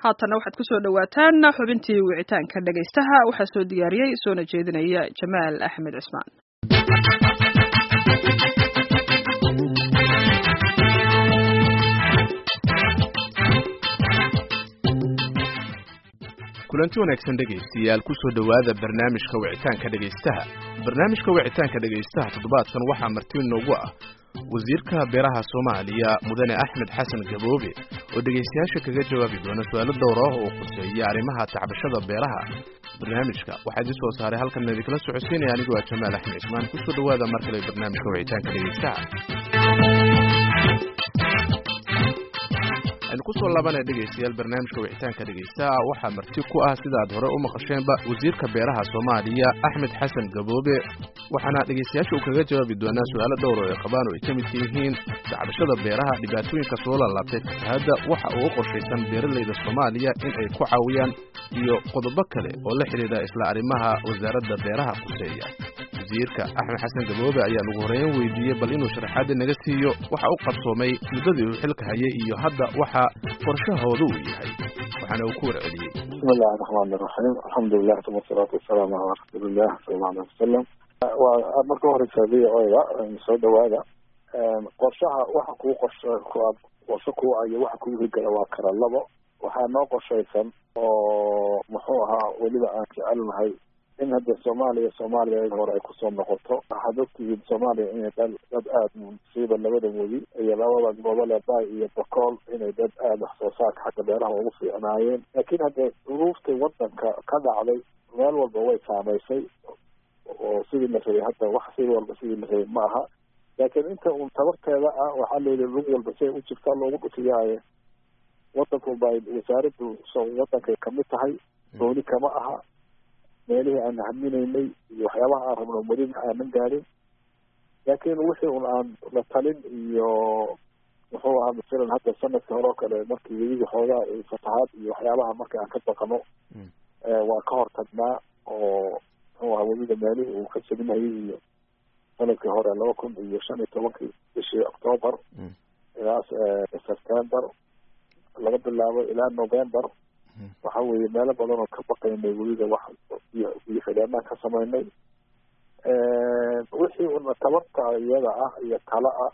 haatana waxaad ku soo dhowaataan xubintii wicitaanka dhegaystaha waxaa soo diyaariyey soona jeedinaya jamaal axmed cismaan kulanti wanaagsan dhegaystayaal ku soo dhowaada barnaamijka wicitaanka dhegaystaha barnaamijka wicitaanka dhegaystaha toddobaadkan waxaa marti noogu ah wasiirka beeraha soomaaliya mudane axmed xasan gaboobe oo dhegaystayaasha kaga jawaabi doona su-aalo dhowr ah oo khuseeya arrimaha tacbashada beeraha barnaamijka waxaa idin soo saaray halkan idinkala socodsiinaya anigoo ah jamaal axmed cismaan ku soo dhowaada mar kale barnaamijka wicitaanka dhegaystaha aynu kusoo laabanaya dhegaystayaal barnaamijka wicitaanka dhegaystaha waxaa marti ku ah sida aad hore u maqasheenba wasiirka beeraha soomaaliya axmed xasan gaboobe waxaana dhegaystayaasha uu kaga jawaabi doonaa su-aalo dhowr oo ay qabaan oo ay ka midka yihiin dacbashada beeraha dhibaatooyinka soo laalaabtay fatahaadda waxa uu u qorshaysan beeralayda soomaaliya in ay ku caawiyaan iyo qodobo kale oo la xidhiidha isla arrimaha wasaaradda beeraha khuseeya wasiirka axmed xasan gaboobe ayaa ugu horeyn weydiiyey bal inuu sharaxaadda naga siiyo waxa u qabsoomay muddadii uu xilka hayay iyo hadda waxa qorshahooda uu yahay waxaana uu ku warceliyey bismi illahi raxmaan iraxiim alxamdulilah uma asalaatu wasalaamu calaa rasuuliillah sala alla alih wasalam waa marka horeysa v o da soo dhawaada qorshaha waxa kuu qorsha qorsho kuu ayo waxa kuu higala waa kala labo waxaa noo qorshaysan oo muxuu ahaa weliba aan jecelnahay in hadda soomaaliya soomaaliya hore ay kusoo noqoto waxaad ogtihiin soomaaliya inay dad dad aada musiiba labada weli iyo labada gobole bay iyo bokool inay dad aada wax soo saarka xagga beeraha ugu fiicnaayeen laakiin hadda duruuftii wadanka ka dhacday meel walba way saamaysay oo sidii la rabay hadda wax si walba sidii la rabay ma aha laakiin inta uun tabarteeda ah waxaa layidhi lug walba si ay u jirtaa loogu dhufiyaaye wadanku bay wasaaraddu wadankay kamid tahay dooni kama aha meelihii aan haminaynay iyo waxyaabaha aan rabno welina aanan gaadin laakiin wixii un aan la talin iyo muxuu ahaa masalan hadda sanadka hore oo kale markii weliga xoogaa fatahaad iyo waxyaabaha marka aan ka baqano waa ka hortagnaa oo muxuu ahaa weliga meelihii uu ka salinayay iyo sanadkii hore laba kun iyo shan iyo tobankii bishii octoobar ilaa september laga bilaabo ilaa november waxa weeye meelo badan oo ka baqaynay weliba wax iyo xidheennaan ka samaynay wixii una tabarta iyada ah iyo tala ah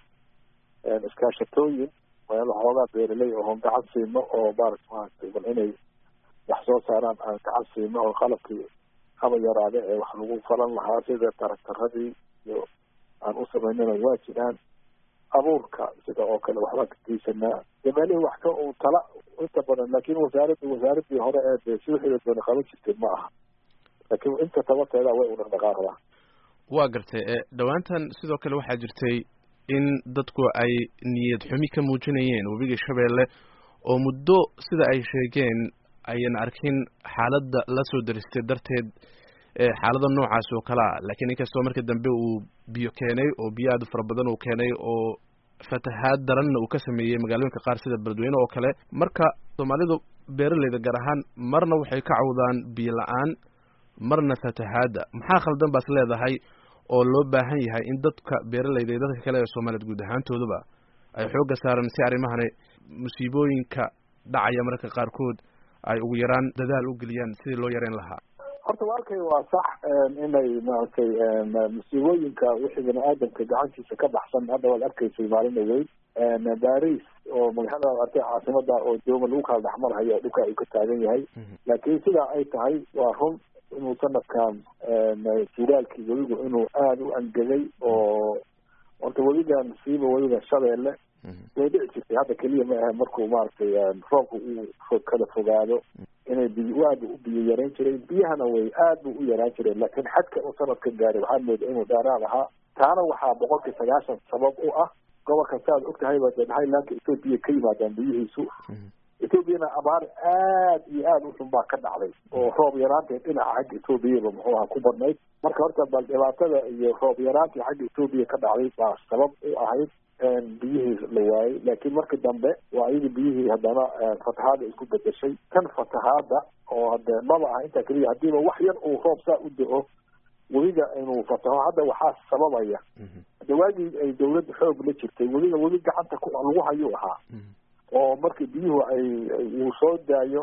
iskaashatooyin meelo xoogaa beeraley oon gacan siino oo maarata maaragtay bal inay wax soo saaraan aan gacan siino oo qalabkii haba yaraade ee wax lagu falan lahaa sida taraktaradii iyo aan u samaynana waa jiraan abuurka sida oo kale waxbaan ka geysanaa de meelihii wax ka uu tala inta badan laakin wasaaraddu wasaaradii hore ee de si wixii doona qaban jirtay ma aha laakiin inta tabarteeda way u dhaqdhaqaaqdaa waa gartay dhowaantan sidoo kale waxaa jirtay in dadku ay niyad xumi ka muujinayeen webiga shabeelle oo muddo sida ay sheegeen ayan arkin xaaladda la soo daristay darteed xaalada noocaas oo kale ah laakiin inkastoo markii dambe uu biyo keenay oo biyo aad u fara badan uu keenay oo fatahaad daranna uu ka sameeyey magaalooyinka qaar sida beledweyne oo kale marka soomaalidu beeraleyda gaar ahaan marna waxay ka cawdaan biyo la-aan marna fatahaadda maxaa khaldan baas leedahay oo loo baahan yahay in dadka beeraleyda iyo dadka kale ee soomaaliyeed guud ahaantooduba ay xoogga saaran si arrimahani musiibooyinka dhacaya mararka qaarkood ay ugu yaraan dadaal u geliyaan sidii loo yareyn lahaa horta walkay waa sax inay maaragtay musiibooyinka wixii bani aadamka gacantiisa ka baxsan hadda waad arkaysay maalina weyn baris oo magaalada artay caasimada oo dooma lagu kala dhexmarhayo dhulka uu ka taagan yahay laakiin sidaa ay tahay waa run inuu sanadkan jiraalkii weligu inuu aada u angegay oo horta weligan siiba weliga shabeelle way dhici jirtay hadda keliya ma ahe markuu maaragtay roobka uu kala fogaado inay biy aada u biyo yarayn jireen biyahana way aad bu u yaraan jireen laakiin xadka uu sanadka gaaray waxaa mooda inuu dheeraad ahaa taana waxaa boqolkii sagaashan sabab u ah gobolka saaad ogtahayba de highlandka ethoobiya ka yimaadaan biyihiisu ethoobiana abaar aad iyo aada u xun baa ka dhacday oo roob yaraanteed dhinaca xagga ethoobiaba muxuu ahaa ku badnayd marka horta bal dhibaatada iyo roob yaraantii xagga ethoobiya ka dhacday baa sabab u ahayd biyihii la waayey laakiin markii dambe waa ayadii biyihii haddana fatahaada isku bedeshay tan fatahaada oo hade maba aha intaa keliya haddiiba wax yar uu roob saa u da-o weliga inuu fataho hadda waxaa sababaya de waagii ay dawladda xoog la jirtay weliga weli gacanta ku lagu hayuu ahaa oo markii biyuhu ay uu soo daayo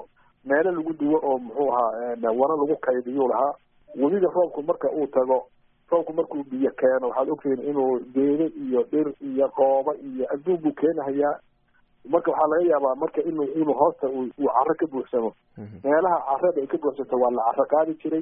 meelo lagu duwo oo muxuu ahaa wana lagu kaydiyuu lahaa webiga roobku marka uu tago roobku markuu biyo keeno waxaad ogtihiin inuu geedo iyo dhir iyo qoobo iyo adduun buu keenahayaa marka waxaa laga yaabaa marka inuu inuu hoosta uu caro ka buuxsamo meelaha carada ay ka buuxsanto waa la caro qaadi jiray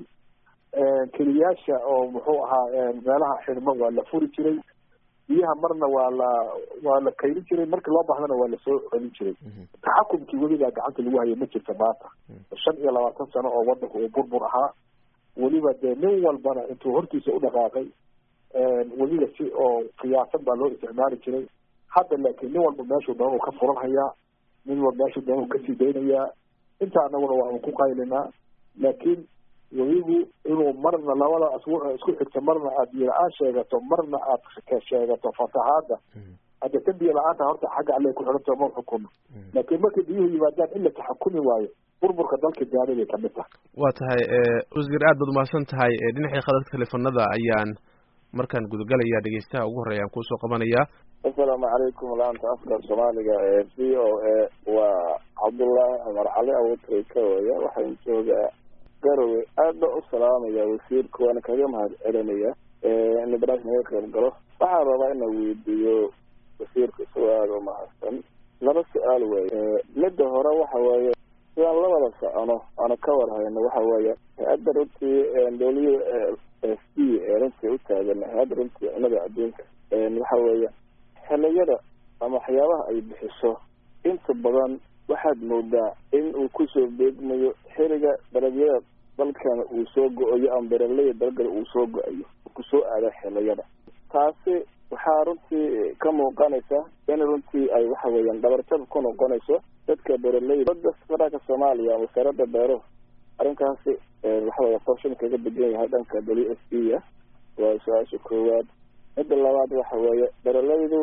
keliyaasha oo muxuu ahaa meelaha xidhmo waa la furi jiray biyaha marna waa la waa la kaydin jiray markii loo baahdana waa lasoo celin jiray taxakumkii weligaa gacanta lagu hayay ma jirta maanta shan iyo labaatan sano oo wadanku uu burbur ahaa weliba dee nin walbana intuu hortiisa u dhaqaaqay weliba si oo qiyaasan baa loo isticmaali jiray hadda laakiin nin walba meeshuu doon uu ka furan hayaa nin walba meeshuu doon uu kasii daynayaa inta anaguna waa ku qaylinaa laakiin weligu inuu marna labada isku xigto marna aad biyo-la-aan sheegato marna aad sheegato fatahaada hadda ka biyo la-aanta horta xagga alle ku xidhanto ma xukuno laakiin markay biyuhu yimaadaan in la taxakumi waayo burburka dalka gaari bay kamid tahay waa tahay wasiir aad baad umahadsan tahay dhinacii khadadka teleefanada ayaan markaan gudagalaya dhegeystaha ugu horreya aan kuusoo qabanaya asalaamu calaykum laanta afka soomaaliga ee v o a waa cabdullaahi cumar cali awotray ka waya waxaan joogaa garowe aad ba u salaamaya wasiirka waana kaga mahad celinaya in barnaamij naga qayb galo waxaan rabaa ina weydiiyo wasiirka isagoo aada u mahadsan laba su-aal weeye midda hore waxa weeye sidaan labada socono aana ka war hayno waxa weeye hay-adda runtii dowliya f d ee runtii u taagan hay-adda runtii cunada adduunka waxa weeye xiliyada ama waxyaabaha ay bixiso inta badan waxaad moodaa in uu kusoo beegmayo xiriga dalagyada dalkana uu soo go-ayo ama beraleyda dalgana uu soo go-ayo kusoo aada xiliyada taasi waxaa runtii ka muuqanaysa in runtii ay waxa weeyaan dhabarjab ku noqonayso dadka beraleyda badda federaalka soomaaliya wasaaradda beero arrinkaasi waxa weya qorshan kaga degan yahay dhanka w f b ah waa su-aasha koowaad midda labaad waxa weeye beraleydu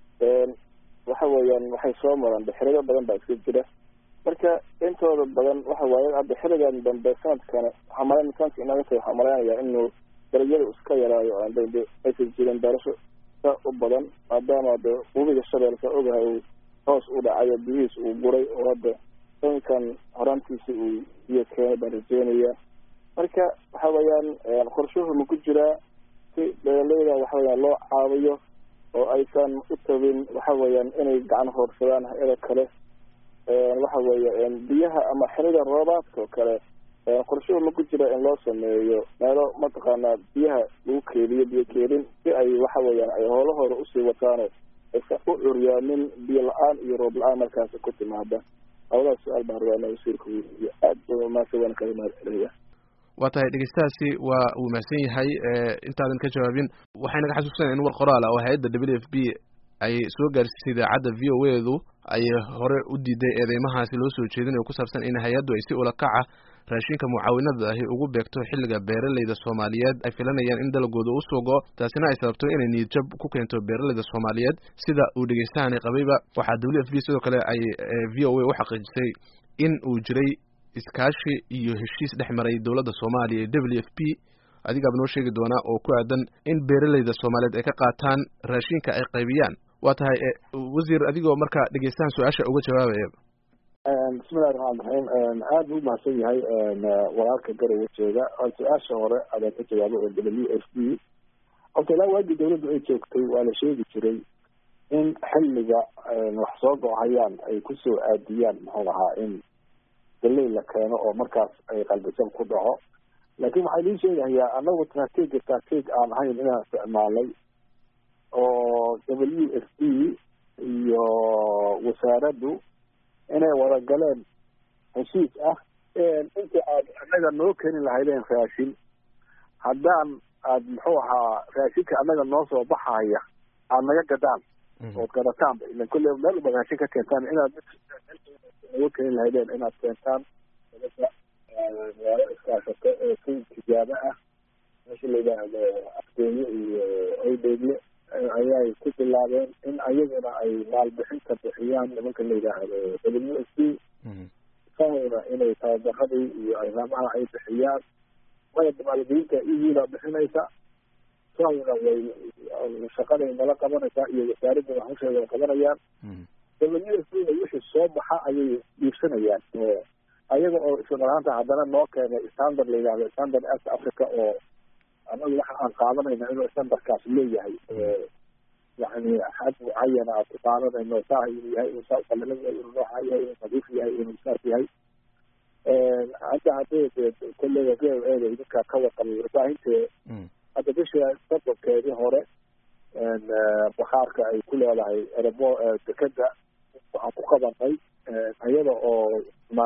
waxa weeyaan waxay soo maraan xirigo badan baa iska jira marka intooda badan waxa waaye hadda xiligan dambe sanadkana waxaa malayn sanadka inaga tahay waxaa malaynayaa inuu dalagyada iska yaraayo aan de aysan jirin beerasho sa u badan maadaama de webiga shabeelka ogahay uu hoos u dhacayo biyihiis uu guray oo hadda sankan horaantiisa uu biyo keenay baan rajeynaya marka waxa weeyaan qorshuhu ma ku jiraa si beeraleyda waxa weyaan loo caawiyo oo aysan u tabin waxa weeyaan inay gacan hoorsadaan hay-ada kale waxa weeye biyaha ama xilida roobaadka oo kale qorshuhu ma ku jira in loo sameeyo meelo mataqaanaa biyaha lagu keediyo biyo keedin si ay waxa weeyaan ay howlahooda usii wataano aysan u curyaamin biyo la-aan iyo roob la-aan markaasi ku timaada labadaas su-aal baan rabaa inaa wasiirka weydiiyo aad ba maase waan kaga mahad celaya waa tahay dhegeystahaasi waa uu mahadsan yahay intaadan ka jawaabin waxay naga xasuusanaya in war qoraal ah oo hay-adda w f b ay soo gaarsiisay idaacadda v o edu ay hore u diiday eedeymahaasi loo soo jeedinayo ku saabsan in hay-addu ay si ulakaca raashinka mucaawinada ahi ugu beegto xilliga beeraleyda soomaaliyeed ay filanayaan in dalagooda u soo go-o taasina ay sababto inay niyadjab ku keento beeraleyda soomaaliyeed sida uu dhegeystahani qabayba waxaa w f b sidoo kale ay v o a u xaqiijisay in uu jiray iskaashi iyo heshiis dhex maray dowladda soomaaliya ee w f b adigaaba noo sheegi doonaa oo ku aadan in beeraleyda soomaaliyeed ay ka qaataan raashinka ay qaybiyaan waa tahay wasiir adigoo marka dhegeystahan su-aasha uga jawaabaya bismillahi raxmaan raxiim aad buu umahadsan yahay walaalka garowe jeega su-aasha hore adaa ka jawaaba oo w f b horta ilaa waagii dawladdu ay joogtay waa la sheegi jiray in xilliga wax soo go-hayaan ay kusoo aadiyaan muxuu ahaa in galey la keeno oo markaas ay qalbisab ku dhaco laakiin waxaa lii sheegahayaa anagu strateegi strateeg aan ahayn inaan isticmaalay oo w f b iyo wasaaraddu inay wada galeen heshiis ah inta aad annaga noo keeni lahaydeen raashin haddaan aad muxuu ahaa raashinka annaga noo soo baxaya aad naga gadaan ood gadataanba ilan kolle meel uba raashin ka keentaan inaad uga keeni lahaydeen inaad keentaan magaalo iskaashato ee si tijaabo ah meesha la yidhaahdo afgeenye iyo oydheegle ayay ku bilaabeen in ayaguna ay maalbixinta bixiyaan nimanka la yidhaahdo w s b sahayna inay tababaradii iyo arrimaha ay bixiyaan maya maalgelinta iyiibaa bixinaysa sahayna way shaqaday nala qabanaysaa iyo wasaaradda hawsheeda qabanayaan w s b na wixii soo baxa ayay dhiibsanayaan ayaga ayaga oo isla dhalaanta haddana noo keenay standard la yidhahdo standard est africa oo anagu waxa aan qaadanayna inuu standardkaas leeyahay yani xad mucayana aan ku qaadanayno saa inuu yahay inuu saa uqalalan yahay inuu nooca yahay inuu nadiif yahay inuu saas yahay hadda haddii de kolleyga v o eda idinka ka waqabay warbaahintee hadda bisha sodonkeedii hore bakhaarka ay ku leedahay erebo dekeda waxaan ku qabanay iyada oo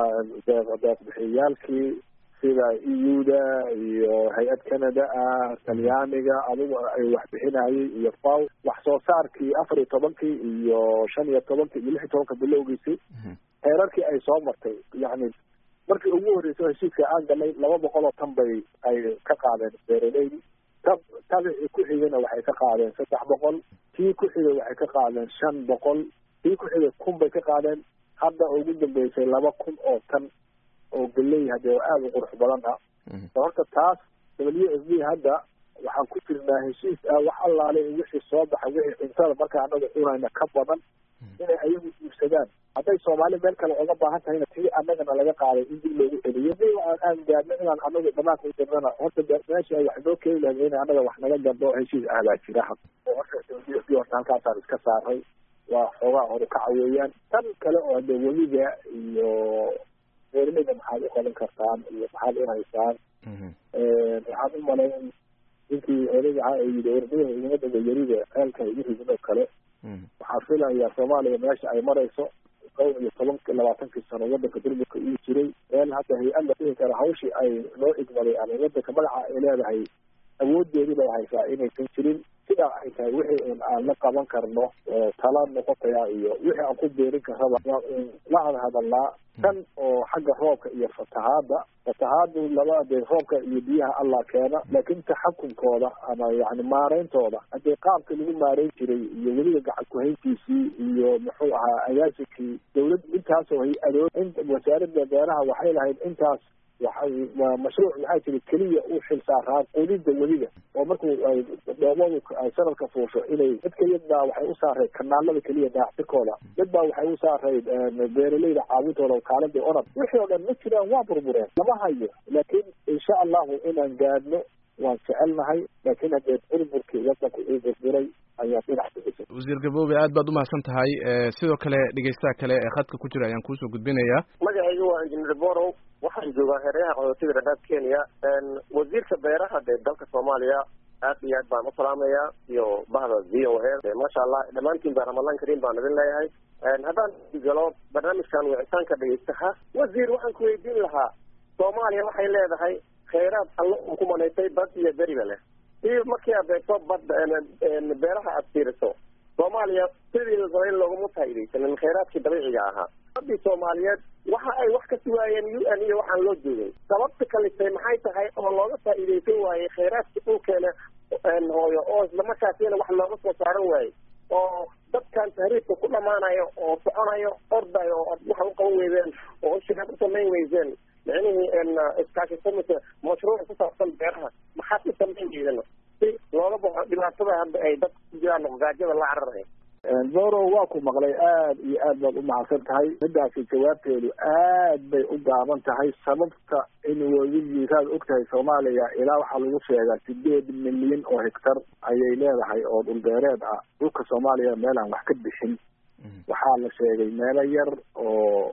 deeqbixiyaalkii sida eu-da iyo hay-ad canada ah talyaaniga adigu ay wax bixinayay iyo faw wax soo saarkii afar iyo tobankii iyo shan iyo tobankii iyo lix iyo tobanka bilowgiisii heerarkii ay soo martay yani markii ugu horreysay heshiiska aan galnay laba boqol oo tan bay ay ka qaadeen beeraleydi ta tabicii ku xigana waxay ka qaadeen saddex boqol kii ku xigay waxay ka qaadeen shan boqol kii ku xigay kun bay ka qaadeen hadda ugu dambeysay laba kun oo tan oo galey hadee aada u qurux badan ah horta taas w f b hadda waxaan ku jirnaa heshiis ah wax allaale wixii soo baxa wixii cuntada markaa anaga cunayna ka badan inay ayagu iibsadaan hadday soomaali meel kale oga baahan tahayna tii annagana laga qaaday in dib loogu celiyo di aan aan gaadno inaan anagu dhamaanka u dirnana horta meesha ay wax noo keeni lahayd in annaga wax naga gadho heshiis ah baa jira oo horta w f b horta halkaasaan iska saaray waa xoogaa horukaca weeyaan tan kale oo de weliga iyo beeraleyda maxaad u qaban kartaan iyo maxaad u haysaan waxaan u malayn ninkii odayga ahaa ee yidhi warbadaha iguma dhaga yarida ceelka igu ridin oo kale waxaa filayaa soomaaliya meesha ay marayso dhowr iyo tobanki labaatankii sano wadanka durburka uu jiray meel hadda hay-ad la dhihi kara hawshii ay noo igmaday ama wadanka magaca ay leedahay awoodeedii bay haysaa inaysan jirin sidaa ay tahay wixii un aan la qaban karno tala noqotaya iyo wixii aan ku beerin karraba waa un la hadhadalnaa tan oo xagga roobka iyo fatahaada fatahaadu laba dee roobka iyo biyaha allah keena laakiin taxakumkooda ama yani maareyntooda haddii qaabka lagu maareyn jiray iyo weliba gacan kuhayntiisii iyo muxuu ahaa agaasinkii dawlad intaasoo hay-adood wasaaradda beeraha waxay lahayd intaas waxay mashruuc waxaa jira keliya u xil saaraa qudida weliga oo markuu ay dhoomadu ay sanadka fuusho inay mid keliya baa waxay u saarayd kanaalada keliya daacsikooda mid baa waxay u saarayd beeraleyda caawintooda kaaladii onad wixii oo dhan ma jiraan waa burbureen lama hayo laakiin insha allahu inaan gaadhno waan jecelnahay laakiin haddee burburkii wadanku uu burburay ayaa dhinac kuisay wasiir gaboobe aad baad umahadsan tahay sidoo kale dhegeystaha kale ee khadka ku jira ayaan kuusoo gudbinayaa magacayga waa injineer borow waxaan joogaa hareeraha qaxootiga dhadhaab kenya wasiirka beeraha dee dalka soomaaliya aad iyo aad baan u salaamayaa iyo bahda v o a maasha allah dhammaantiin baa ramadan kariim baan idin leeyahay haddaan galo barnaamijkan wicitaanka dhegeystaha wasiir waxaan ku weydiin lahaa soomaaliya waxay leedahay khayraad alla uu ku manaysay bad iyo beriba leh si markii aad eegto badda beeraha aad fiiriso soomaaliya sidii la rabay looguma faa'iidaysanin khayraadkii dabiiciga ahaa badii soomaaliyeed waxa ay wax ka sugaayeen u n iyo waxaan loo joogay sababta kalisay maxay tahay oo looga faa'iidaysan waayey khayraadkii dhulkeena hooyo oo islamarkaasina wax looga soo saaran waayey oo dadkan tahriibka ku dhamaanayo oo soconayo ordayo oo waxa u qaban weydeen oo shirkad u samayn weydeen micnihii iskaashi samisa mashruuc ku saabsan beeraha maxaad u samayn weydeen si looga baxo dhibaatada hadda ay dadka ku jiraan gaajada la cararayo zoro waa ku maqlay aad iyo aad baad umahadsan tahay midaasi jawaabteedu aad bay u gaaban tahay sababta in webigii saad og tahay soomaaliya ilaa waxaa lagu sheegaa sideed milyan oo hectar ayay leedahay oo dhulbeereed ah dhulka soomaaliya meelaan wax ka bixin waxaa la sheegay meelo yar oo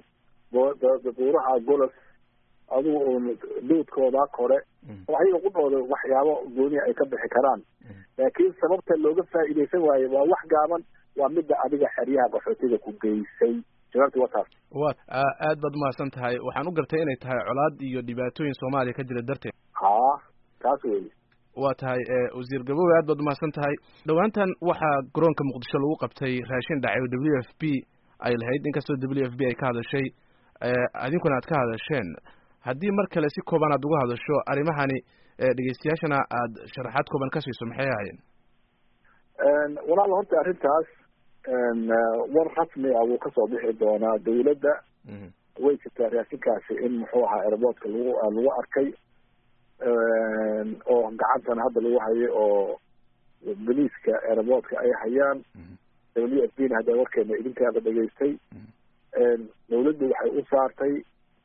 buuraha golos adigu un duudkooda kore ayaga qudhooda waxyaabo gooniya ay ka bixi karaan laakiin sababta looga faa'iidaysan waayo waa wax gaaban waa midda adiga xeryaha qaxootiga ku geysay jawaabti waa taas wa aad baad umahadsan tahay waxaan u gartay inay tahay colaad iyo dhibaatooyin soomaaliya ka jira darteed ha taas wey waa tahay wasiir gaboowe aad baad umahadsan tahay dhowaantan waxaa garoonka muqdisho lagu qabtay raashin dhacay oo w f b ay lahayd inkastoo w f b ay ka hadashay idinkuna aad ka hadasheen haddii mar kale si kooban aad uga hadasho arrimahani dhegeystayaashana aad sharaxaad kooban ka siiso maxay ahaayeen walaal horta arrintaas war rasmi ah wuu kasoo bixi doonaa dawladda way jirtaa raashinkaasi in muxuu ahaa airboortka lagu lagu arkay oo gacantana hadda lagu hayo oo boliiska airboortka ay hayaan w f b na hadda warkeena idinkaaba dhegeystay dawladdu waxay u saartay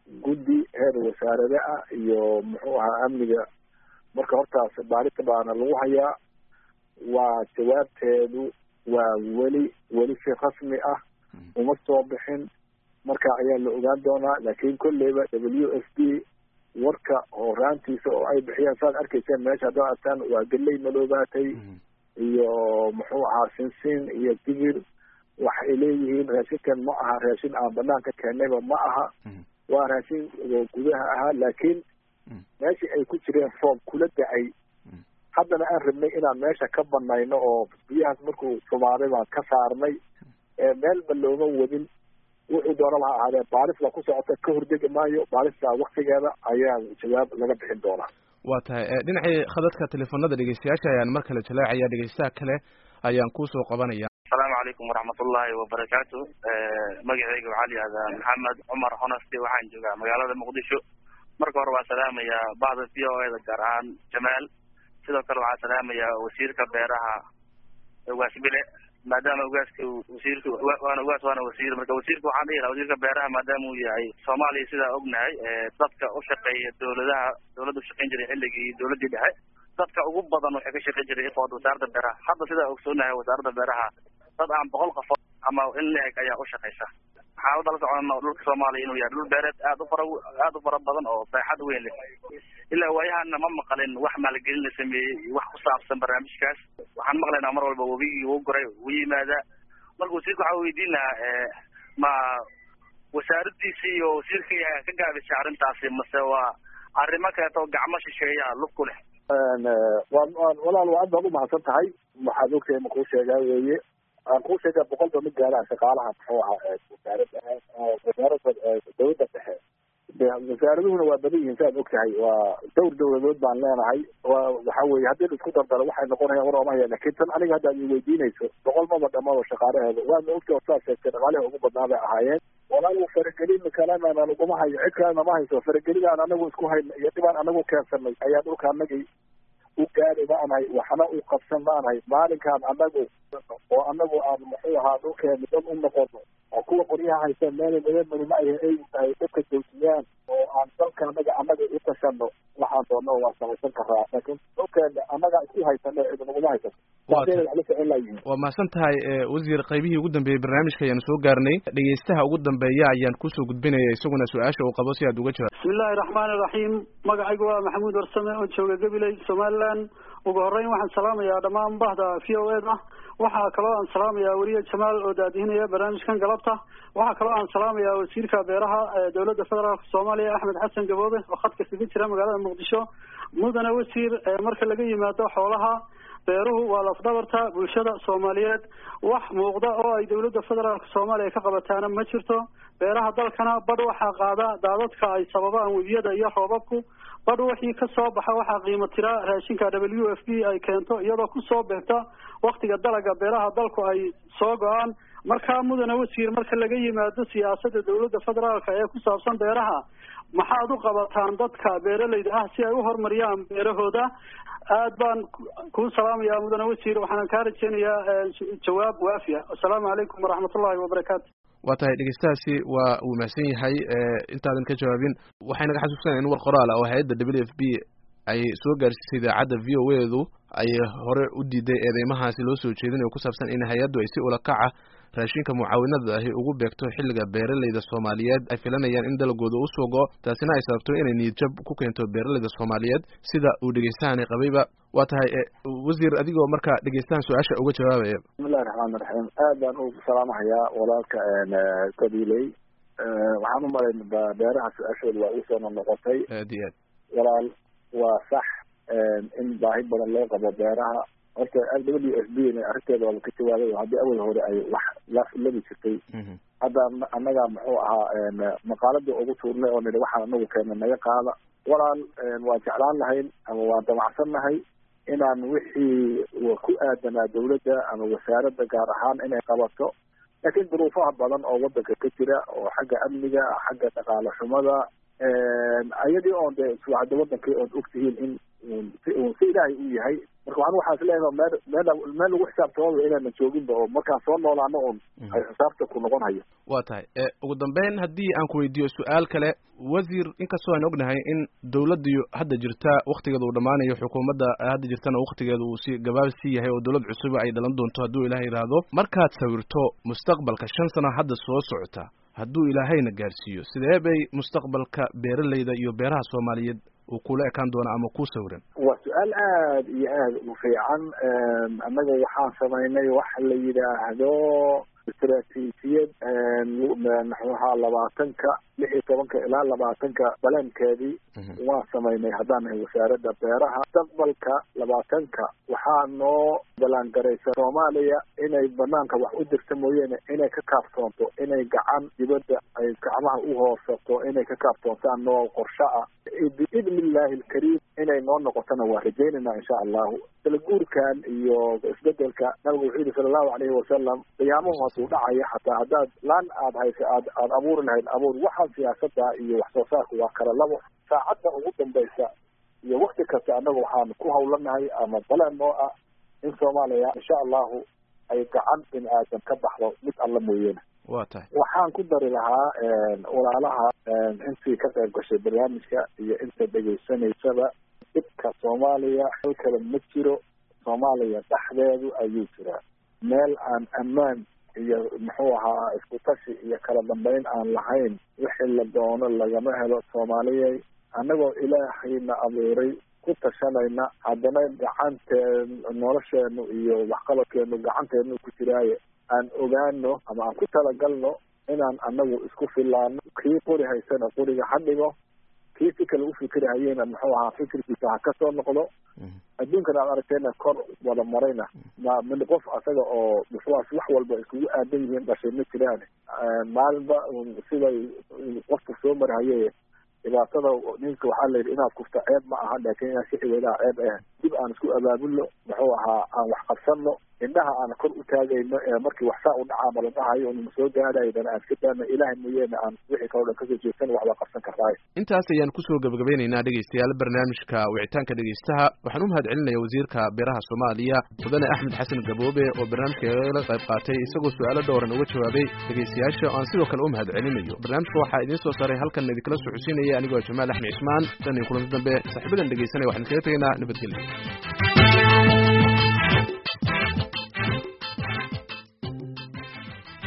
guddi heer wasaarade ah iyo muxuu ahaa amniga marka hortaas baarita baana lagu hayaa waa jawaabteedu waa weli weli si rasmi ah uma soo bixin marka ayaa la ogaan doonaa laakiin kolleyba w s d warka horaantiisa oo ay bixiyaan saad arkayseen meesha haddaad artaan waa geley madoobaatay iyo muxuu ahaa sinsin iyo digir waxay leeyihiin raashinkan ma aha raashin aan banaanka keennayba ma aha waa raashin gudaha ahaa laakiin meeshii ay ku jireen roob kula da-ay haddana aan rabnay inaan meesha ka banayno oo biyahaas markuu sumaaday baan ka saarnay meelba looma wadin wuxuu doonaba ha ahaadee baalis baa ku socota ka hordegi maayo baalistaa waktigeeda ayaa jawaab laga bixin doonaa waa tahay dhinacii khadadka telefoonada dhegeystayaasha ayaan mar kale jaleecaya dhegeystaha kale ayaan kuusoo qabanaya asalaamu calaykum waraxmatullaahi wabarakaatu magaceyga waxaa la yihahdaa maxamed cumar honesty waxaan joogaa magaalada muqdisho marka hore waa salaamayaa bahda v o eda gaar ahaan jamaal sidoo kale waxaa salaamayaa wasiirka beeraha ugaas bile maadaama ugaaska wasiirka waana ugaas waana wasiir marka wasiirka waxaan dhihi lahaa wasiirka beeraha maadaama uu yahay soomaaliya sidaa ognahay dadka ushaqeeya dawladaha dawladda ushaqeyn jiray xilligii dawladdii dhexe dadka ugu badan waxay ka shaqeyn jiray ifood wasaaradda beeraha hadda sidaa ogsoonahay wasaaradda beeraha dad aan boqol qofood ama in la eg ayaa ushaqeysa waxaan udala socona dhulka soomaaliya inuu yahay dhul beereed aad u fara aad u fara badan oo baaxad weyn leh ilaa waayahana ma maqalin wax maalgelin la sameeyey iyo wax ku saabsan barnaamijkaas waxaan maqlaynaa mar walba webigii uu goray uu yimaada marka wasiirka waxaa weydiin lahaa ma wasaaradiisi iyo wasiirkii ka gaabisay arrintaasi mase waa arrimo kaleeto oo gacmo shisheeya lug ku leh walaal waa aad baad umahadsan tahay waxaad ogtahay ma kuu sheegaa weeye aan kuu sheegaa boqolba mid gaaraan shaqaalaha muxuu ahaa wasaaradda wasaaradda dawladda dhexe wasaaraduhuna waa badan yihiin saaad og tahay waa dowr dawladood baan leenahay wa waxa weye haddii la isku dardaro waxay noqonayaan war oomahaya lakin tan aniga hadda ad iweydiinayso boqol maba dhamaba shaqaalaheeda waana ogta oo saa sheegtay dhaqaalihi ugu badnaa bay ahaayeen walaal faragelin kalena naguma hayo cid kalena ma hayso faragelidaan anagu isku hayna iyo dhibaan anagu keensanay ayaa dhulka anagii u gaari maanahay waxna u qabsan maanahay maalinkaan anagu oo anagu aan muxuu ahaa dhulkeena dad u noqono oo kuwa qoryaha haysa meela madamani ma ay ay tahay dadka joojiyaan oo aan dalka anaga anaga u tashano waxaan doona waa samaysan karaa laakiin dhulkeena anaga isku haysano cid naguma haysato waa mahadsan tahay wasiir qaybihii ugu dambeeyey barnaamijka ayaanu soo gaarnay dhegeystaha ugu dambeeya ayaan kusoo gudbinaya isaguna su-aasha uu qabo si aad uga jawaab bismi illaahi raxmaani iraxiim magacaygu waa maxamuud warsame oo jooga gabiley somaliland ugu horeyn waxaan salaamayaa dhammaan bahda v o eda waxaa kaloo aan salaamayaa weriye jamaal oo daadihinaya barnaamijkan galabta waxaa kaloo aan salaamayaa wasiirka beeraha dowladda federaalk soomaaliya axmed xasan gaboobe oo khadka kaga jira magaalada muqdisho mudane wasiir marka laga yimaado xoolaha beeruhu waa lafdhabarta bulshada soomaaliyeed wax muuqda oo ay dowladda federaalk soomaaliya ka qabataana ma jirto beeraha dalkana badh waxaa qaada daadadka ay sababaan webiyada iyo roobabku badh wixii ka soo baxa waxaa qiimo tira raashinka w f b ay keento iyadoo kusoo beegta waktiga dalaga beeraha dalku ay soo go-aan markaa mudane wasiir marka laga yimaado siyaasadda dowladda federaalka ee ku saabsan beeraha maxaad u qabataan dadka beeralayda ah si ay u horumariyaan beerahooda aad baan kuu salaamayaa mudane wasiir waxaana kaa rajeynayaa jawaab waafiya assalaamu calaykum waraxmatullahi wabarakaatu waa tahay dhegeystahaasi waa uu mahadsan yahay intaadan ka jawaabin waxay naga xasuusanaya in war qoraal ah oo hay-adda w f b ay soo gaarsiisay idaacadda v o edu ay hore u diiday eedeymahaasi loo soo jeedinayo ku saabsan in hay-addu ay si ulakaca raashinka mucaawinada ahi ugu beegto xilliga beeralayda soomaaliyeed ay filanayaan in dalagooda usoo go taasina ay sababto inay niyadjab ku keento beeralayda soomaaliyeed sida uu dhegeystahani qabayba waa tahay wasiir adigoo marka dhegeystahan su-aasha uga jawaabaya bismillahi raxmaani raxiim aad baan u salaamahayaa walaalka kabiley waxaan u malayn beeraha su-aashooda waa iisoo noqnoqotay aad iyo aad walaal waa sax in baahi badan loo qabo beeraha horta w f b n arrinteeda waaba ka jawaabay oo haddii awal hore ay wax la labi jirtay hadda annaga muxuu ahaa maqaaladii ugu tuurnay oo nidhi waxaan anagu keena naga qaada walaal waan jeclaan lahayn ama waan damacsan nahay inaan wixii ku aadanaa dawladda ama wasaaradda gaar ahaan inay qabato laakiin duruufaha badan oo wadanka ka jira oo xagga amniga xagga dhaqaale xumada ayadii oon de hadda wadankii ood ogtihiin in si ilaahay u yahay marka waxaan waxaas leeyahay meel meel meel lagu xisaabtamaba inayna jooginba oo markaan soo noolaano un ay xisaabta ku noqon hayo waa tahay ugu dambeyn haddii aan ku weydiiyo su-aal kale wasiir inkastoo aan ognahay in dawladdiiyo hadda jirta waktigeeda uu dhammaanayo xukuumadda hadda jirtana waktigeeda uu si gabaabsi yahay oo dawlad cusuba ay dhalan doonto hadduu ilaah yidhaahdo markaad sawirto mustaqbalka shan sano hadda soo socota hadduu ilaahayna gaarsiiyo sidee bay mustaqbalka beeralayda iyo beeraha soomaaliyeed uu kula ekaan doona ama ku sawiran waa su-aal aada iyo aada u fiican annaga waxaan samaynay waxa la yidhaahdo istraatiijiyad maxuaha labaatanka lix iyo tobanka ilaa labaatanka balankeedii waan samaynay haddaan nahay wasaaradda beeraha mustaqbalka labaatanka waxaa noo ballaangaraysa soomaaliya inay banaanka wax u dirta mooyeene inay ka kaaftoonto inay gacan dibadda ay gacmaha u hoorsato inay ka kaaftoontaan noo qorsho ah biidni illaahi alkariim inay noo noqotona waa rajaynayna insha allahu talaguurkan iyo isbedelka nabigu wuxuu yihi sala allahu alayhi wasalam qiyaamuhu hadduu dhacaya xataa haddaad laan aad haysa aad aad abuuri lahayd abuur waxaan siyaasada iyo wax soo saarku waa kala labo saacadda ugu dambaysa iyo wakti kasta annaga waxaan ku hawlanahay ama baleen noo ah in soomaaliya insha allahu ay gacan bini aadam ka baxdo mid alla mooyeene waa tahay waxaan ku dari lahaa walaalaha intii ka qayb gashay barnaamijka iyo inta dhegaysanaysaba dhibka soomaaliya hal kale ma jiro soomaaliya dhexdeedu ayuu jiraa meel aan ammaan iyo muxuu ahaa isku tashi iyo kala dambeyn aan lahayn wixii la doono lagama helo soomaaliyay annagoo ilaahayna abuuray ku tashanayna haddana gacanteen nolosheenu iyo waxqabadkeenu gacanteenu ku jiraaye aan ogaano ama aan ku talagalno inaan anagu isku filaano kii qori haysana qoriga ha dhigo kii si kale ufikirhayena muxuu ahaa fikirkiisa ha kasoo noqdo adduunkan aad aragteena kor wada marayna ma min qof asaga oo muxuaas wax walba iskugu aadan yihiin dhashay ma jiraan maalinba siday qofku soo marhaye dhibaatada ninka waxaa la yidhi inaad kufta ceeb ma aha laakin inaad si xiwadaha ceeb ah dib aan isku abaabulno muxuu ahaa aan wax qabsanno indhaha aan kor u taagayno ee markii wax saa u dhacaama la dhahayo nma soo gaadhaydana aan iska daano ilaahay mooyeene aan wixii kaloo dhan kasoo jeesan waxbaa qabsan kartaayo intaas ayaan kusoo gabagabeynaynaa dhegeystayaal barnaamijka wicitaanka dhegeystaha waxaan u mahad celinaya wasiirka beeraha soomaaliya mudane axmed xasan gaboobe oo barnaamijka la qayb qaatay isagoo su-aalo dhowran uga jawaabay dhegeystayaasha aan sidoo kale u mahad celinayo barnaamijka waxaa idiin soo saaray halkan idinkala socodsiinaya anigoo jamaal axmed cismaan tan iyo kulanti dambe saaxiibadan dhegeysanaya waxaan kaga tegaynaa nabadgelyo